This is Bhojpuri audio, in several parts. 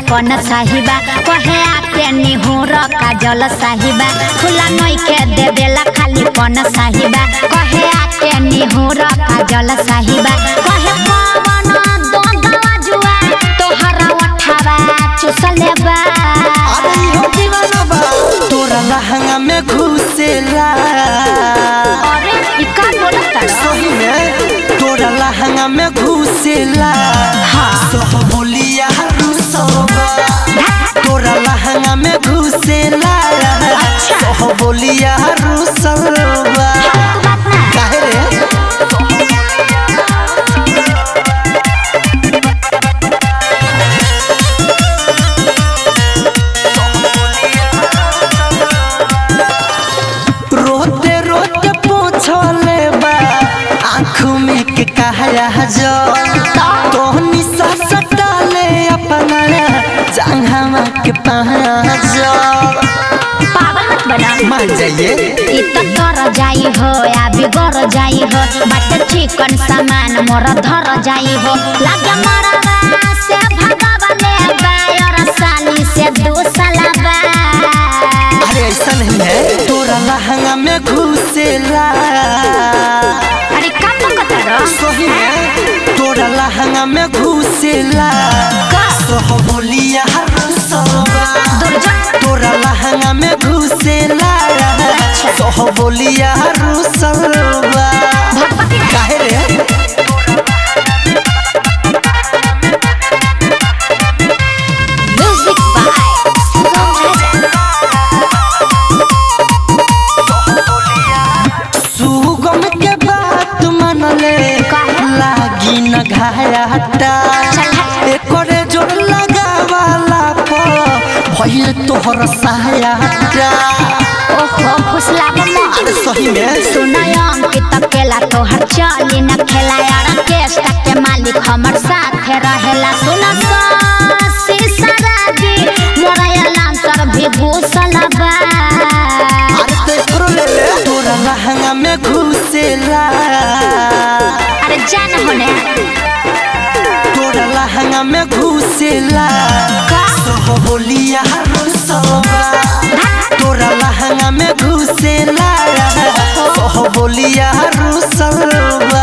पन साहिबा कहे आके निहुर काजल साहिबा खुला नई के देवेला खाली पन साहिबा कहे आके निहुर काजल साहिबा कहे पवन दोंदवा जुआ तोहरा उठावा चुसले बा अरे इहो दीवाना बा तोरा लहंगा में घुसेला अरे ई का बोलत सही में तोरा लहंगा में घुसेला हाँ। सह बोलिया रुसवा तोरा लहंगा में घुसेला सह बोलिया रुसवा काहे रे रोते रोते पूछले बा आँख में के कहया जो तोहनी सा सटाले अपना जंघामा के पहाजो पागल मत बना मान जाइए इ त तर जाई हो या बिगर जाई हो बाटे चिकन सामान मोर धर जाई हो लागे मरवा से भगवाले बायर साली से दू सलाबा अरे ऐसा नहीं है तोरा लहंगा में घुसेला अरे का पकतर सही में तोरा लहंगा में घुसेला का सह बोलिया रुसवा दुर्जन तोरा लहंगा में घुसेला सह बोलिया रुसवा भगवती रे काहे रे म्यूजिक बाय सुगम राजा सुगम के बात मनले लागी न घाटा एकरे जोर लगावाला पर भइल तोहर सहायता ओहो फुसला मम्मा अरे सही में सुनय अंकित केला तोहर चली न खेला यार केस्टा के मालिक हमर साथे रहेला सुन सराजी मोरा अलाम सर भी घुसलबा अरे तो एकरो ले ले तोरा लहंगा में घुसेला अरे जान होने तोरा लहंगा में घुसेला का सह बोलिया रुसवा तोरा लहंगा में घुसेला सह बोलिया रुसवा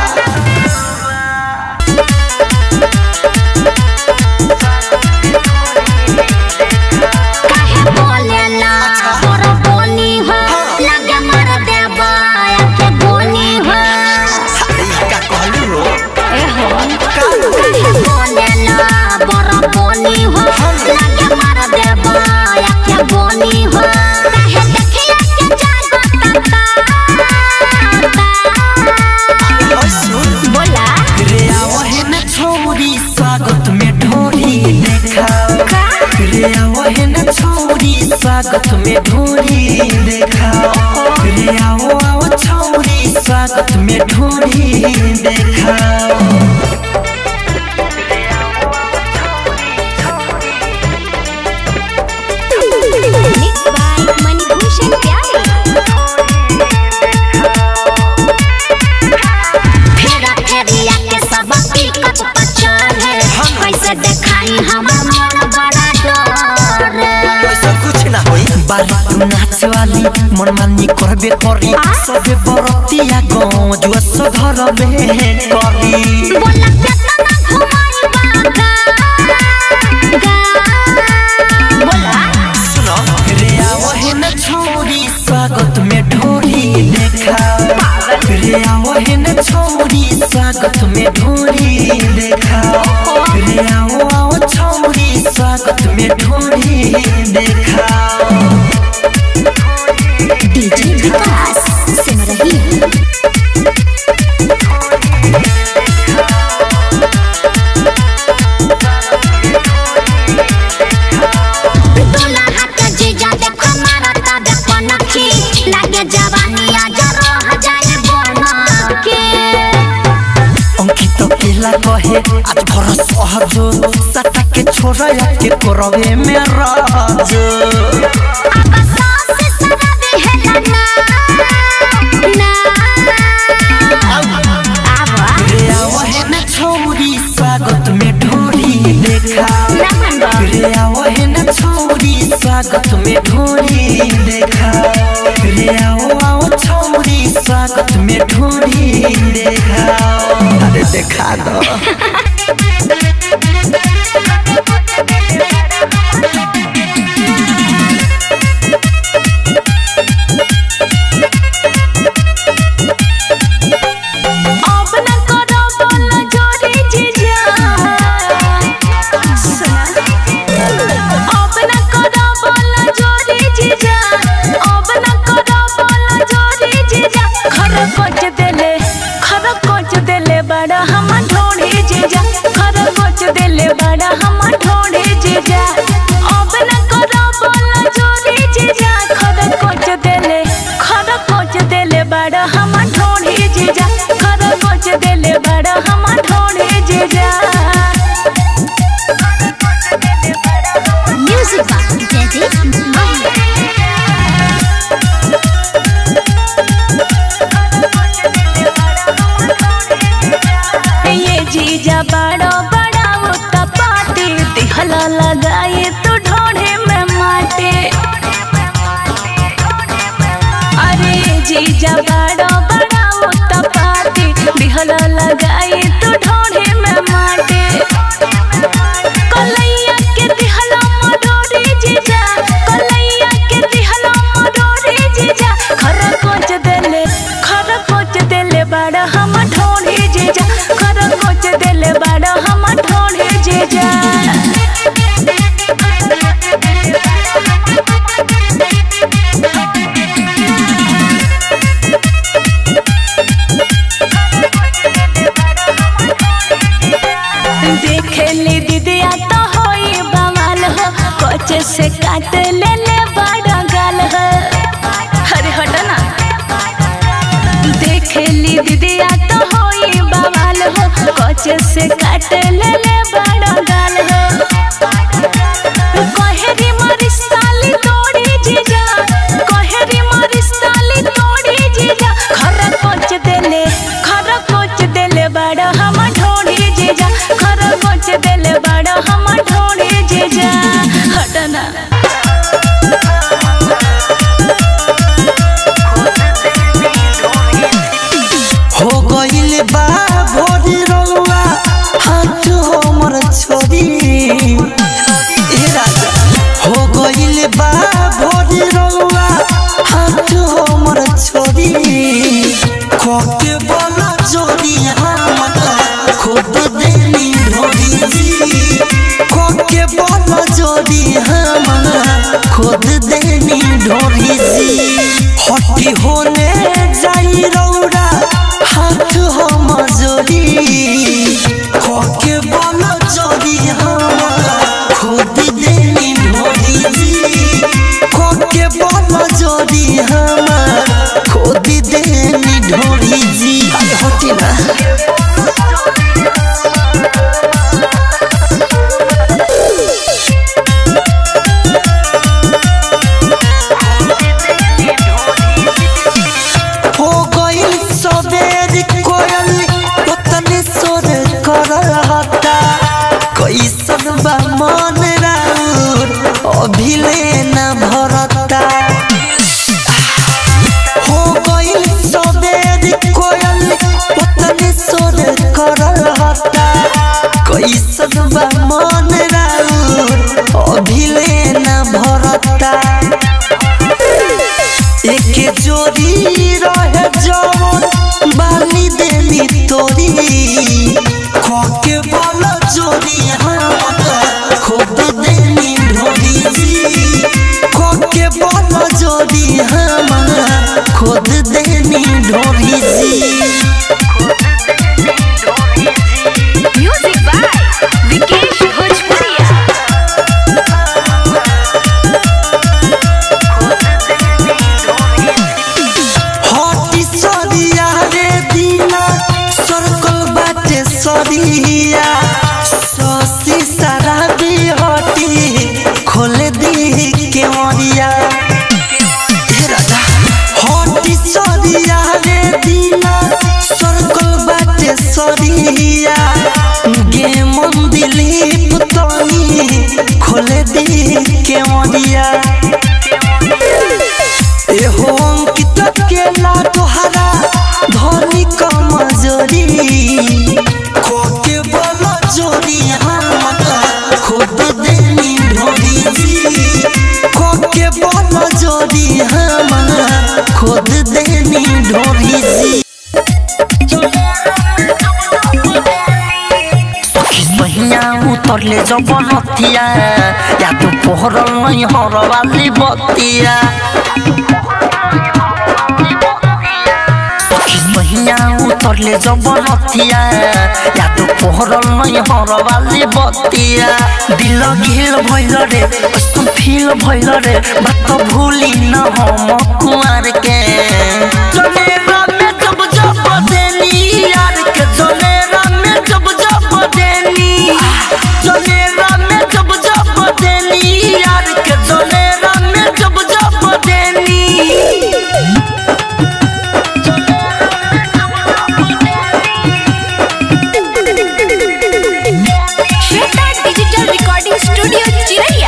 काहे बोलेला तोरा बोली हो लगे मर देबा के बोली हो अरे का कहलू रो ए हो काहे बोलेला बड़ा बोली हो लगे मर देबा के बोली हो काहे देखिया के जागत बोला रे आवहन छोरी स्वागत में ढोरी देखा रे आवहन छोरी स्वागत में ढोरी देखा रे आओ आओ छोरी स्वागत में ढोरी देखा मिक्स बाय मणिभूषण प्यारे फेरा फेरिया के सब पिकअप पर चढ़े कैसे देखाई हमर मन बड़ा डर ऐसा कुछ ना होई बारी तू नाच वाली मन मानी करबे करी सबे बरतिया गाँव जुआ सधर में करी बोला केतना घुमाई बागा गा बोला सुनो रे आवहन छोरी स्वागत में ढोरी देखा रे आवहन छोरी स्वागत में ढोरी देखा रे आओ आओ छोरी स्वागत में ढोरी देखा डीजे विकास सुन रही है दुल्हा के जीजा देखो मारता देखो नखी लागे जवानी आज रह जाए बन के अंकित केला कहे आज भर सहजो सटा के छोरा के कोरवे में राजो अब सास सदा देहला ना ना आवा रे आवहन छोरी स्वागत में ढोरी देखा ना मन रे देखा दो अब न करो बोल जोरी जीजा सुना अब न करो बोल जोरी जीजा अब न करो बोल जोरी जीजा खर कोच देले खर कोच देले बड़ा हम ढोड़ी जीजा खर कोच देले बड़ा हम ढोड़ी जीजा अब न करो बोल जोरी जीजा खर कोच देले खर कोच देले बड़ा हम ढोड़ी जीजा खर कोच देले बड़ा हम ढोड़ी जीजा म्यूजिक बॉक्स जैसे ये जीजा बड़ा बड़ा उता पाती दिहला लगाए तो ढोढ़े में माटे अरे जीजा बड़ा बड़ा उता पाती दिहला लगाए तो ढोढ़े में माटे कलैया के दिहला मडोरी जीजा कलैया के दिहला मडोरी जीजा खरा कोच देले खरा कोच देले बड़ा हम ढोढ़ी जीजा खरा कोच देले बड़ा हम ढोढ़ी जीजा देखली दीदिया तो होई बवाल हो कोच से काट ले ले बड़ा गाल हो अरे हटो ना देखली दीदिया तो होई बवाल हो कोच से काट ले ले बड़ा गाल हो कहेरी मारी साली तोड़ी जीजा कहेरी मारी साली तोड़ी जीजा खरा कोच देले खरा कोच देले बड़ा हम ढोड़ी जीजा खरा कोच देले बड़ा हम ढोड़ी जीजा हटना हो गइल बा भोरी रउआ हाथ हमर छोरी ए राजा हो गइल बा भोरी रउआ हाथ हमर छोरी खोके बोला जोरी हमर खुद देनी ढोरी जी खोके बोला जोरी हमर खुद देनी ढोरी जी हटी होने जाई रौरा हाथ हम जोड़ी खोके बोला जोड़ी हम खुद देनी ढोरी जी खोके बोला जोड़ी हम खुद देनी ढोरी जी अरे हटी ना हो गइल सबेर कोयल ओतने सोर करहता कैसन बा मन राउर अभिले न भरता हो गइल सबेर कोयल ओतने सोर करहता कैसन बा मन राउर अभिले न भरता एक जोड़ी रहे जवन बाली देली तोरी खोके बोला जोड़ी हम खुद देली ढोरी जी खोके बोला जोड़ी हम खुद देली ढोरी जी म्यूजिक बाय विकेश भोजपुरिया हटी सरिया रे दीना सर्कल बाटे सरिया ससी सारा भी हटी खोले दी के मरिया हे राजा हटी सरिया रे दीना सर्कल बाटे सरिया गे मन दिलीप तनी खोले दी के मरिया एहो अंकित केला तोहरा धनी कमजोरी चोरी हमार खोद देनी ढोरी जी सखी सहिया उतरले जब नथिया या तो पोहरल नहीं हरवाली बतिया सखी सहिया उतरले जब नथिया या तो पोहरल नहीं हरवाली बतिया दिल घिल भइल रे कस्तो फील भइल रे बात भूली न हम कुआर के जनेरा में जब जब देनी यार के जनेरा में जब जब देनी जनेरा में जब जब देनी यार के जनेरा में जब जब देनी श्वेता डिजिटल रिकॉर्डिंग स्टूडियो चिरैया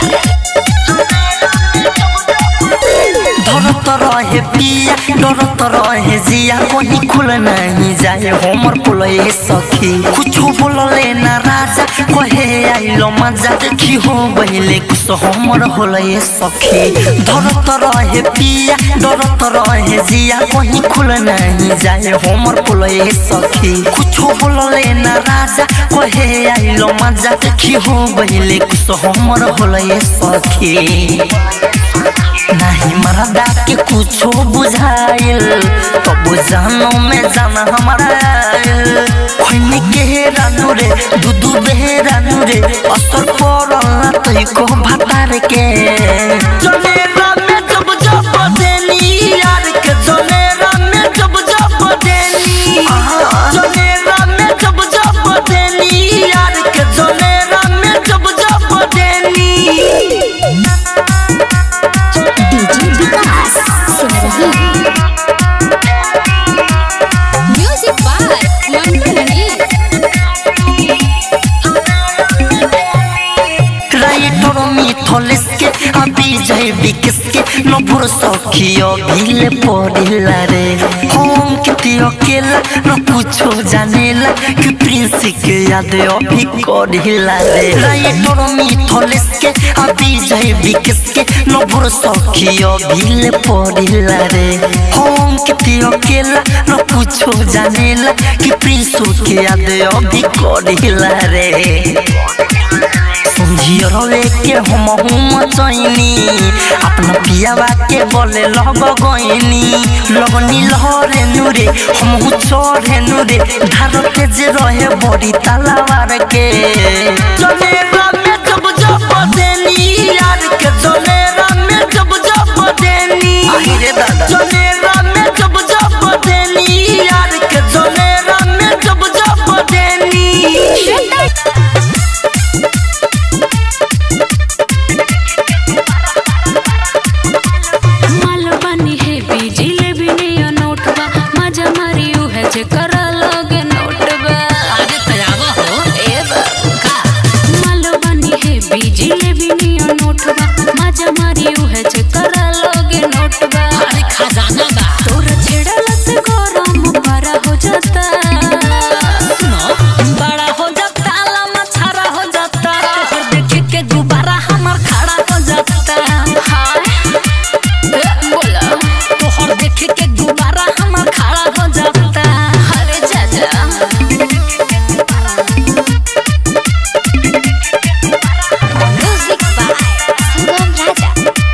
डरत रहे पिया डरत रहे जिया कहीं खुल नहीं जाए हमर पुलए सखी कुछ बोलले ना राजा कहे आइलो मजा देखी हो बहिले कुछ हमर होलए सखी डरत रहे पिया डरत रहे जिया कहीं खुल नहीं जाए हमर पुलए सखी कुछ बोलले ना राजा कहे आइलो मजा देखी हो बहिले कुछ हमर होलए सखी नहीं मरदा के कुछो बुझाइल तो बुझानो में जाना हमारा खोइने के रानू रे दूधू बे रानू रे असर पड़ल ना तो को भतार के जनेरा में जब जब देनी यार के जनेरा में जब जब देनी जनेरा में जब जब देनी यार के जनेरा में जब जब देनी DJ Vikas Simrahi music by Mantu Mani writer Mithlesh के अभी जय विकस के नभुर सखियो भिले पड़िला रे हम किति अकेला न कुछो जानेला कि प्रिंस के याद अभी करिला रे राइटर मिथलेस के अभी जय विकस के नभुर सखियो भिले पड़िला रे हम किति अकेला न कुछो जानेला कि प्रिंस के याद अभी करिला रे समझियो रवे के हम हम चैनी अपना पियावा के बोले लग गईनी लगनी लहरे नुरे हम चढ़े नुरे धार के जे रहे बड़ी तलावार के जनेरा में जब जब देनी यार के जनेरा में जब जब देनी रे दादा जनेरा में जब जब देनी यार के जनेरा में जब जब देनी माल बनी है बिजली भी नहीं नोटबा मजा मारी है जे करा लगे नोटबा आगे तैयार हो ए बाबा माल बनी है बिजली भी नहीं नोटबा मजा मारी है जे करा लगे नोटबा अरे खजाना बा तोर छेड़ला से गरम बड़ा हो जाता सुनो बड़ा हो जाता लम्बा छारा हो जाता तोहर देखे के दोबारा हमर खड़ा हो जाता हाय ए, बोला तोहर देखे के दोबारा हमर खड़ा हो जाता अरे चाचा म्यूजिक बाय सुगम राजा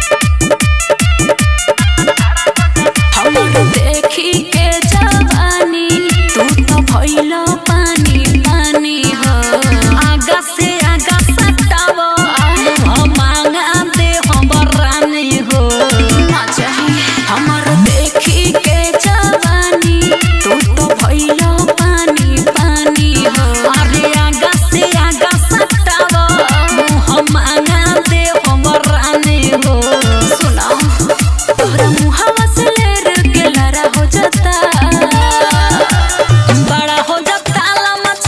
हमर देखी के जवानी तू तो भइल पानी पानी हो आगा से आगा सटावो हम मांगा दे हमर रानी हो ना चाही हमर देखी के जवानी तू तो भइल पानी पानी हो अरे आगा से आगा सटावो हम मांगा दे हमर रानी हो सुना तोहरा मुहावा से लेर के लरा हो जाता बड़ा हो जाता लम्बा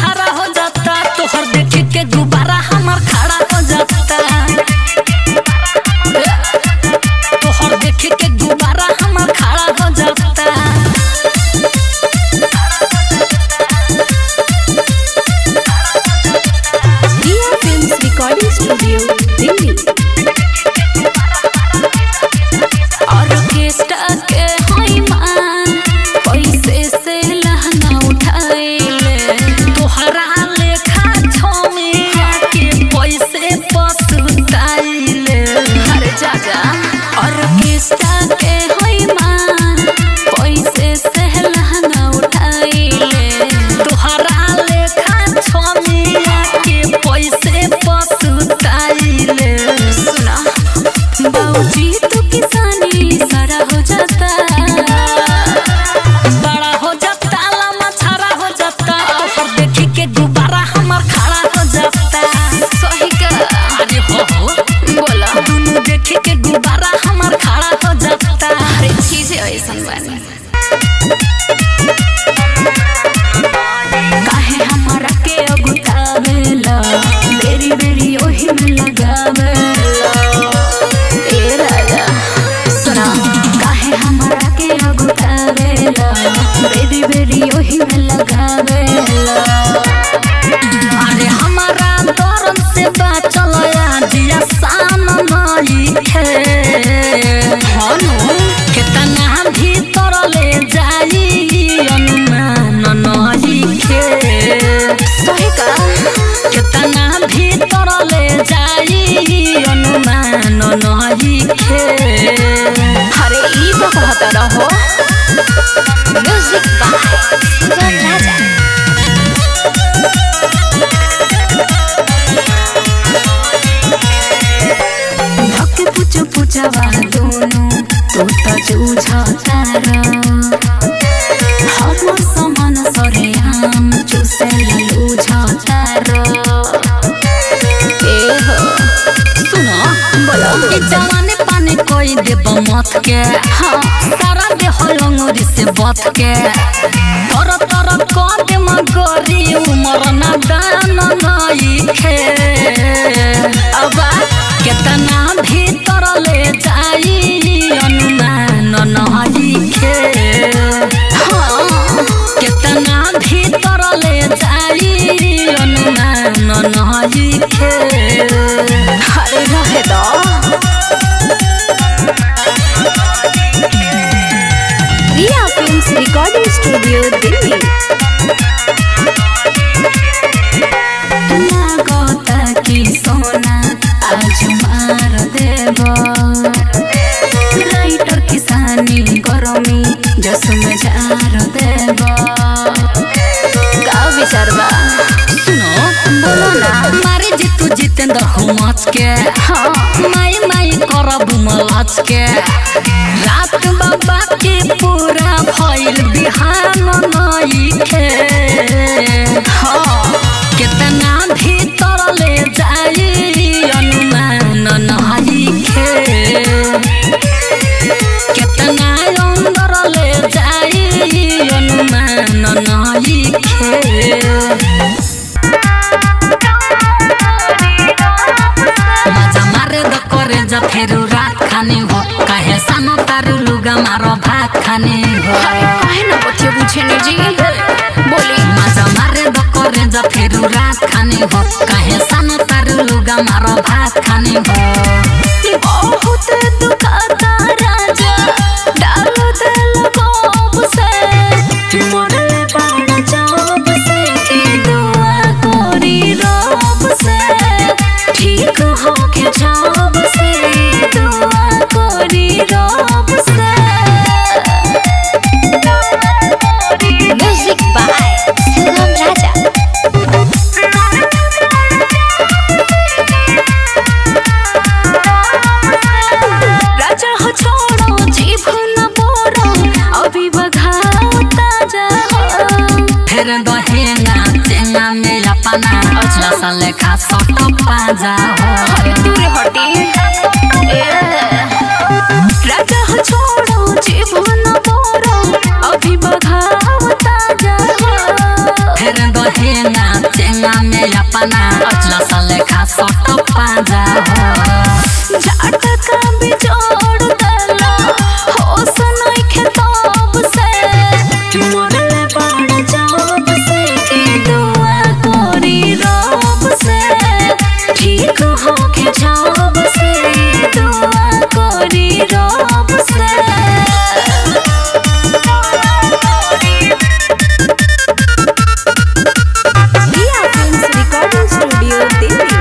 के गुब्बारा हमार खड़ा हो जाता सही का अरे हो हो बोला दुनू देखे के गुब्बारा हमार खड़ा हो जाता अरे चीजें ऐसन बानी काहे हमारा के अगुतावेला बेरी बेरी ओही में लगावेला ए राजा सुना काहे हमारा के अगुतावेला बेरी बेरी ओही में लगावेला अरे हमारा दरन से बाचल जिया सान नई खे हनु केतना भीतर ले जाई अनुमान नई खे सही का केतना भीतर ले जाई अनुमान नई खे अरे ई तो कहता रहो म्यूजिक बाय सुगम राजा धक्के पुचो पुचवा दोनों तो त जूझा तारा हम समान सरे हम चुसे लूझा तारा ए हो सुनो बोलो ई जवानी पानी कोई देब मत के हाँ सारा देह लंगोरी से बत के तर तर कद मगरी उमर ना दान नई खे अब केतना भीतर ले जाई अनुमान नई खे हाँ केतना भीतर ले जाई अनुमान नई खे अरे रहे दो Riya films recording studio Delhi लागता कि सोना आज मार देव राइटर किसानी गरमी जस में जार देव का विचार बा सुनो बोलो ना मारे जितू जितेंद्र हो मच के हाँ माई माई करब मलच के रात बाबा के पूरा भइल बिहान नई खे हाँ केतना भीतर ले जाई अनुमान नई खे केतना अंदर ले जाई अनुमान नई खे मजा मारे द करे जा फेरू रात खाने हो काहे सानो तारू लुगा मारो भात खाने हो काहे ना बच्चे पूछे ने जी बोली मजा मारे द करे जा फेरू रात खाने हो काहे सानो तारू लुगा मारो भात खाने हो बहुत दुखाता राजा डाल दिल कोप से मोरे बाण चाप से की दुआ कोरी रोब से ठीक हो के जाब से दुआ कोरी रोब से म्यूजिक बाय सुगम राजा राजा हो छोड़ो जीभ न बोरो अभी बघाओ ताजा हो फिर दहेना तेना में अपना लसा लेखा सट पाजा हो अरे दूर हटी ए राजा हो छोड़ो जीभ न बोरो अभी बघाओ ताजा हो फिर दहेना तेना में अपना लसा लेखा सट पाजा हो जाट का बिजोड़ दला हो सुनाई खेताब से मोरे बाण जाब से की दुआ कोरी रोब से ठीक हो के जाब से दुआ कोरी रोब से Riya films recording studio Delhi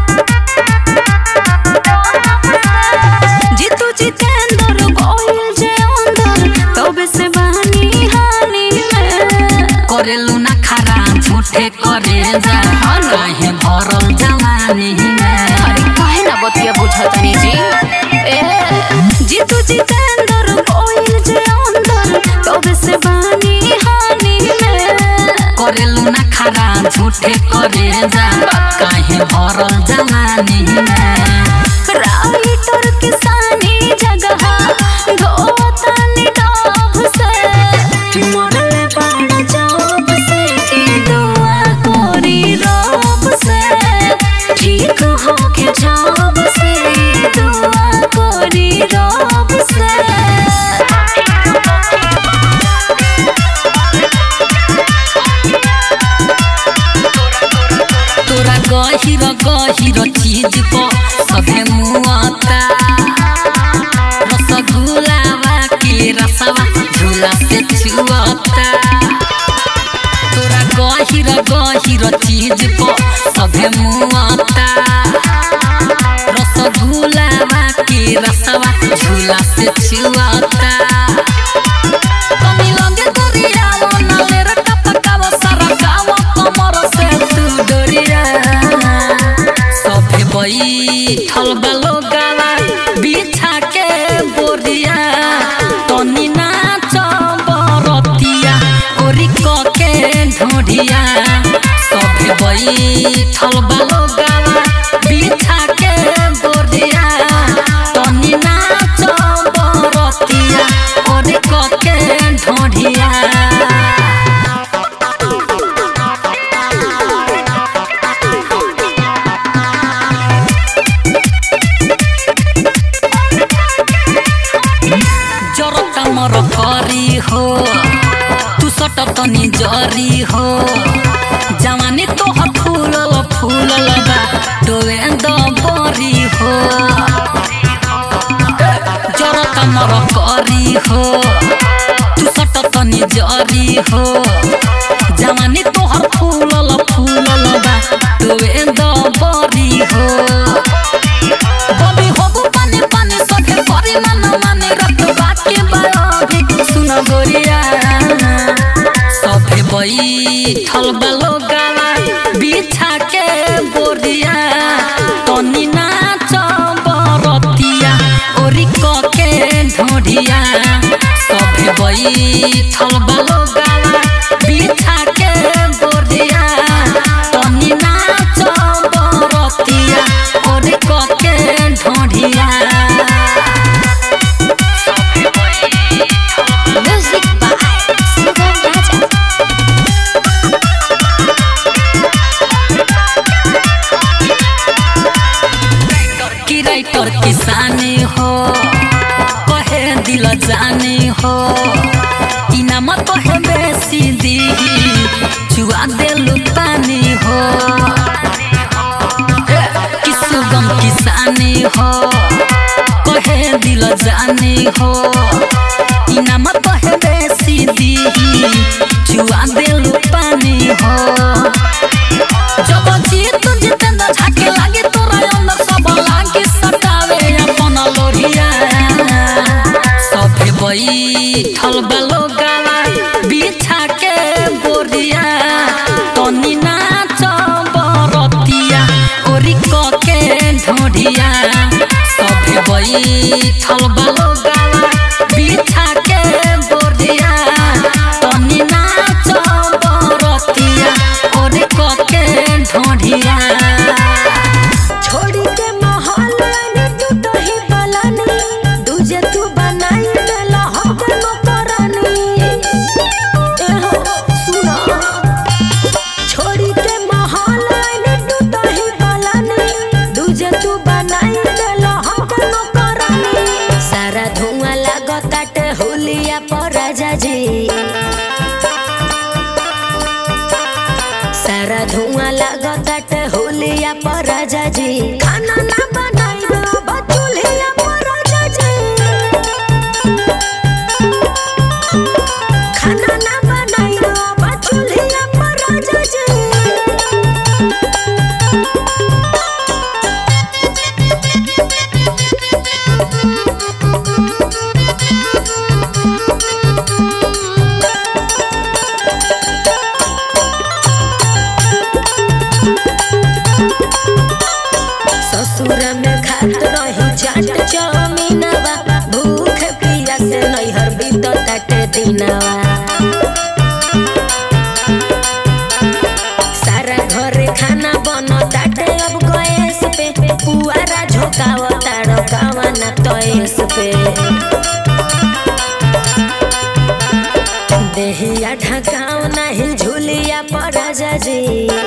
Jitu Jitendra Gohil जे अंदर तबे से बानी हानि में करेलू ना खरा झूठे करे जा काहे भरल जवानी में अरे काहे ना बतिया बुझतनी जी ए जीतू जितेंद्र गोहिल जे अंदर तबे से बानी हानि में करेलू ना खरा तहरा झूठे करे जा काहे भरल जमानी में राइटर किसानी जगह धोतनी डोभ से मरले बाड़ जॉब से की दुआ कोरी रोब से ठीक होके जॉब से दुआ कोरी रोब से तोरा गहिर गहिर चीज प सभे मुआता रसगुल्लावा के रसवा झूला से छुआता तोरा गहिर गहिर चीज प सभे मुआता रसगुल्लावा के रसवा झूला से छुआता कमी लगे दरिया नाले रे टपकावा सारा गाँव कमर से तू डोरिया सभे बैठल बालो गावा बिछा के बोरिया तनी नाच बरतिया ओरी क के ढोढ़िया सभे बैठल बालो गावा बिछा के बोरिया तनी नाच बरतिया ओरी क के ढोढ़िया जरता मर करी हो तू सट तनी जरी हो जवानी तोहर फूलल फूलल बा डोए द बरी हो जरता मर करी हो तू सट तनी जरी हो जवानी तोहर फूलल फूलल बा डोए द बरी हो बबी होबु पानी पानी सखे करी मन माने रत बाकी बायोगी सुन गोरिया सभे बैठल बालो गावा बिछा के बोरिया तनी नाच बरतिया ओरी क के ढोढ़िया सभे बैठल बालो गावा बिछा के बोरिया तनी नाच बरतिया ओरी क के ढोढ़िया म्यूजिक बाय सुगम राजा की राइटर किसानी हो कहे दिल जानी हो इनाम कहे बेसी दी चुआ देलु पानी हो कि सुगम किसानी हो कहे दिल जानी हो इनाम कहे बेसी दी चुआ देलु पानी हो जब जीत जितेंद्र झाके लागे तोरा अंदर सब लागे सटावे अपन लोरिया सभे बैठल बालो गावा बिछा के बोरिया तनी नाच बरतिया ओरी क के ढोढ़िया सभे बैठल बालो गावा बिछा के बोरिया तनी नाच बरतिया ओरी क के ढोढ़िया छोड़ी के माहौल ने तू तो ही बलानी दूजे तू बनाई देला हमके नौकरानी ए हो सुना छोड़ी के माहौल ने तू तो ही बलानी दूजे तू बनाई देला हमके नौकरानी सारा धुआं लागताटे हुलिया पर राजा जी सारा धुआं लागताटे होलिया पर राजा जी खाना ना बनाई बाबा चूल्हिया पर राजा जी खाना ना बनाई बाबा चूल्हिया पर राजा जी ससुर में खात रही चाट चमीनवा भूख पिया से नैहर बीत ताटे दिनवा बन ताटे अब गैस पे पुआरा झोकाव ताड़ कावन तयस पे देहिया ढकाव नहीं झुलिया पर जी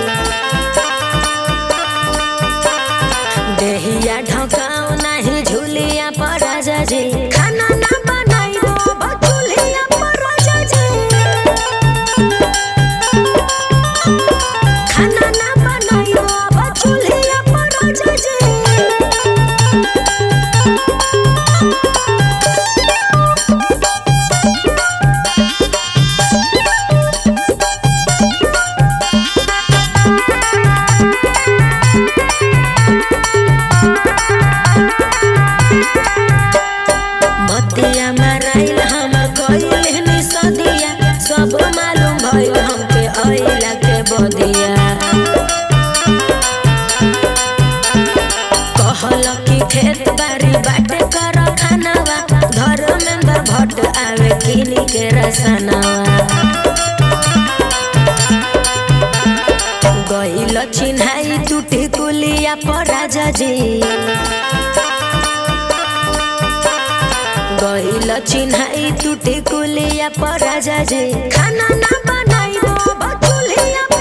देहिया ढकाव नहीं झुलिया पर जी खाना ना बनाइबो बचुलिया पर जी खाना ना बनाइबो बचुलिया पर जी मतिया माराइल हमर कइल नि सदिया सब मालूम भइल हमके अइला के बदिया कहल कि खेत बाड़ी बाटे कर खानावा धर्मेंद्र भट्ट आवे किनी के रसनावा गइल चिन्हाई टूटी कुलिया पर राजा जी गइल चिन्हाई टूटी कुलिया पर राजा जी खाना ना बनाइबो बचुलिया